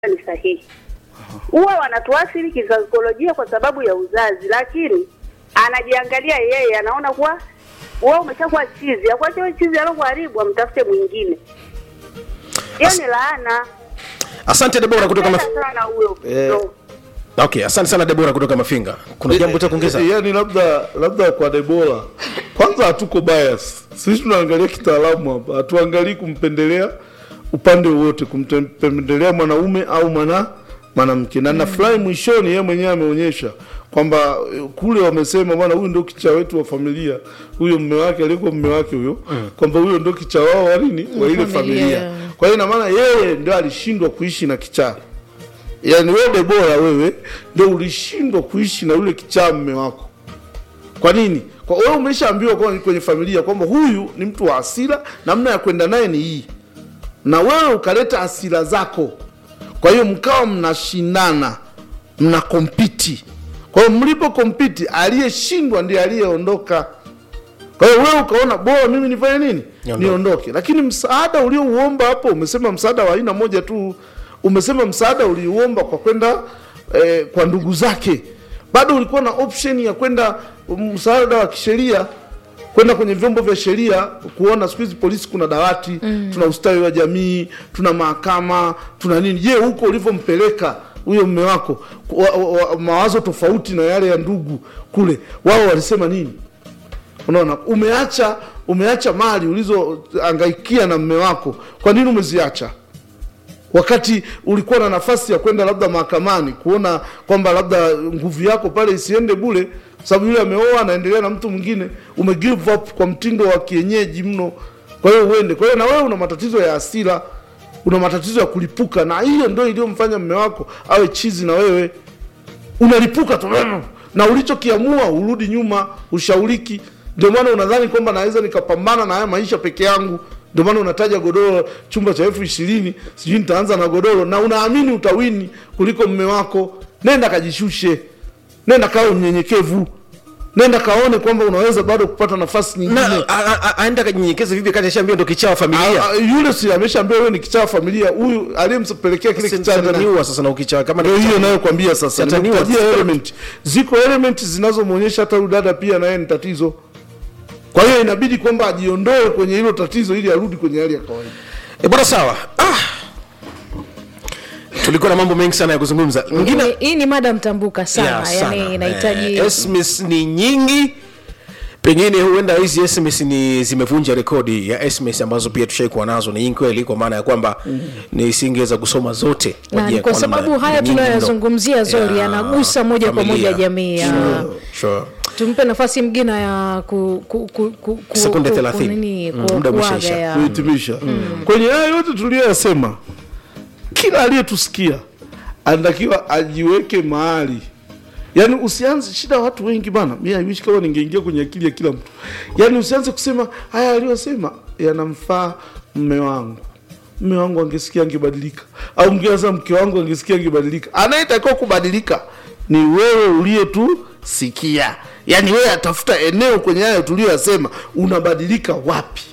ni sahihi. Huwa wanatuathiri kisaikolojia kwa sababu ya uzazi, lakini anajiangalia yeye, anaona kuwa wewe umeshakuwa chizi, akuache wewe chizi alokuharibu, amtafute mwingine. Hiyo As- ni laana asante debora kutoka maf... Napenda sana huyo Eh. mtoto. okay asante sana debora kutoka mafinga kuna jambo cha kuongeza Eh, yani labda labda kwa Debora, kwanza hatuko bias, sisi tunaangalia kitaalamu hapa, hatuangalii kumpendelea upande wowote, kumpendelea mwanaume au mwana mwanamke. Na nafurahi mwishoni, yeye mwenyewe ameonyesha kwamba eh, kule wamesema bwana, huyu ndio kichaa wetu wa familia, huyo mme wake alikuwa mme wake huyo, kwamba huyo ndio kichaa wao wa nini, wa ile Familia. familia. Kwa hiyo ina maana yeye ndio alishindwa kuishi na kichaa yaani wewe Debora, wewe ndio ulishindwa kuishi na yule kichaa mme wako. Kwa nini? Kwa wewe umeshaambiwa kwa kwenye familia kwamba huyu ni mtu wa hasira, namna ya kwenda naye ni hii, na wewe ukaleta hasira zako. Kwa hiyo mkawa mnashindana, mna kompiti. Kwa hiyo mlipo kompiti, aliyeshindwa ndiye aliyeondoka. Kwa hiyo wewe ukaona bora mimi nifanye nini? Niondoke. Niondoke. Lakini msaada uliouomba hapo, umesema msaada wa aina moja tu, umesema msaada uliuomba kwa kwenda eh, kwa ndugu zake. Bado ulikuwa na option ya kwenda msaada wa kisheria kwenda kwenye vyombo vya sheria kuona siku hizi polisi kuna dawati tuna ustawi wa jamii tuna mahakama tuna nini je huko ulivyompeleka huyo mme wako wa, wa, wa, mawazo tofauti na yale ya ndugu kule wao walisema nini unaona umeacha umeacha mali ulizoangaikia na mme wako kwa nini umeziacha wakati ulikuwa na nafasi ya kwenda labda mahakamani kuona kwamba labda nguvu yako pale isiende bule sababu yule ameoa anaendelea na mtu mwingine ume give up kwa mtindo wa kienyeji mno kwa hiyo uende kwa hiyo na wewe una matatizo ya hasira una matatizo ya kulipuka na hiyo ndio iliyomfanya mme wako awe chizi na wewe unalipuka tu na ulichokiamua urudi nyuma ushauriki ndio maana unadhani kwamba naweza nikapambana na haya maisha peke yangu ndio maana unataja godoro chumba cha elfu ishirini sijui nitaanza na godoro na unaamini utawini kuliko mme wako nenda kajishushe nenda kawe mnyenyekevu nenda kaone kwamba unaweza bado kupata nafasi nyingine na a- a- a- aenda kajinyenyekeza vipi kati ashaambia ndo kichaa wa familia Ah, ah, yule si ameshaambia wewe ni kichaa wa familia huyu aliyempelekea kile kichaa ni nani? sataniua sasa na ukichaa kama ni ndio hiyo kichaa. nayokwambia sasa Sataniwa. nimekutajia element ziko element zinazomwonyesha hata huyu dada pia naye ni tatizo kwa hiyo inabidi kwamba ajiondoe kwenye hilo tatizo ili arudi kwenye hali ya kawaida e bwana sawa ah. tulikuwa na mambo mengi sana ya kuzungumza mwingine Hii- hii ni mada mtambuka sana Yeah, sana. yani inahitaji Eh, SMS ni nyingi pengine huenda hizi SMS ni zimevunja rekodi ya SMS ambazo pia tushaikuwa nazo ni nyingi kweli kwa maana ya kwamba nisingeweza kusoma zote na Wajia ni kwa kwamba sababu haya ni nyingi mno. tunayoyazungumzia zori Yeah, yanagusa moja kwa familia. moja jamii ya Sure, sure. tumpe nafasi mgine ya ku, ku, ku, ku, ku, Sekunde ku- 30. kunini, Mm, ku- muda kuaga umeshaisha. ya- kuhitimisha kwenye haya yote tuliyoyasema kila aliyetusikia anatakiwa ajiweke mahali yaani usianze shida ya watu wengi bana mi aiwishi kama ningeingia kwenye akili ya kila mtu yaani usianze kusema haya aliyosema yanamfaa mme wangu mme wangu angesikia angebadilika au mkianza mke wangu angesikia angebadilika anayetakiwa kubadilika ni wewe uliyetusikia yaani wewe atafuta eneo kwenye hayo tuliyoyasema unabadilika wapi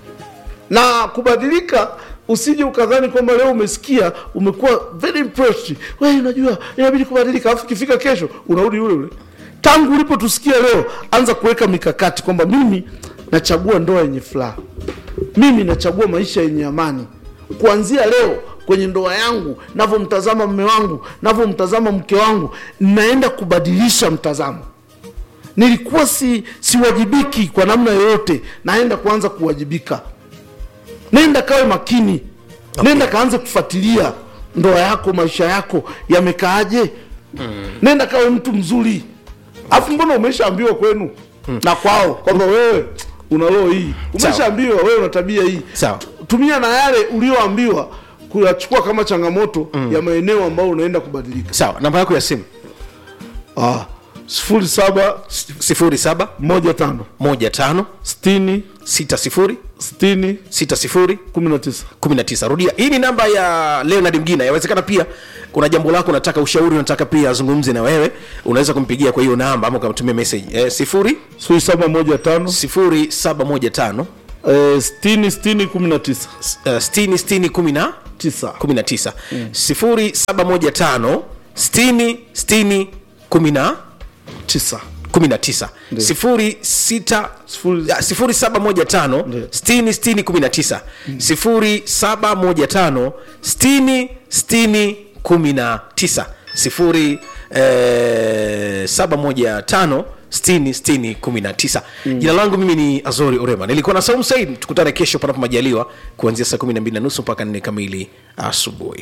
na kubadilika usije ukadhani kwamba leo umesikia umekuwa very impressed wewe unajua inabidi kubadilika alafu ikifika kesho unarudi yule yule tangu ulipotusikia leo anza kuweka mikakati kwamba mimi nachagua ndoa yenye furaha mimi nachagua maisha yenye amani kuanzia leo kwenye ndoa yangu navyomtazama mme wangu navyomtazama mke wangu naenda kubadilisha mtazamo nilikuwa si siwajibiki kwa namna yoyote naenda kuanza kuwajibika nenda kawe makini nenda kaanze kufuatilia ndoa yako maisha yako yamekaaje nenda kawe mtu mzuri alafu mbona umeshaambiwa kwenu na kwao kwamba wewe una roho hii umeshaambiwa wewe una tabia hii Sawa. tumia na yale ulioambiwa kuyachukua kama changamoto ya maeneo ambayo unaenda kubadilika sawa namba yako ya simu ah, sifuri saba sifuri saba moja tano moja tano sitini sita sifuri sitini sita sifuri kumi na tisa 19 rudia hii ni namba ya leonard mgina yawezekana pia kuna jambo lako unataka ushauri unataka pia azungumze na wewe unaweza kumpigia kwa hiyo namba ama ukamtumia message eh, sifuri sifuri saba moja tano sifuri saba moja tano eh, sitini sitini kumi na tisa uh, sitini sitini kumi na tisa kumi na tisa sifuri saba moja tano sitini sitini kumi na tisa kumi na tisa sifuri sita Sifuri- ah, sifuri saba moja tano Ndio. sitini sitini kumi na tisa sifuri saba moja tano sitini sitini kumi na tisa sifuri eh, saba moja tano sitini sitini kumi na tisa jina langu mimi ni azori orema nilikuwa na saumu said tukutane kesho panapo majaliwa kuanzia saa kumi na mbili na nusu mpaka nne kamili asubuhi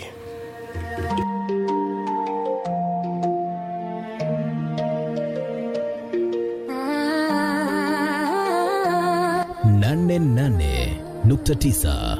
nane nane nukta tisa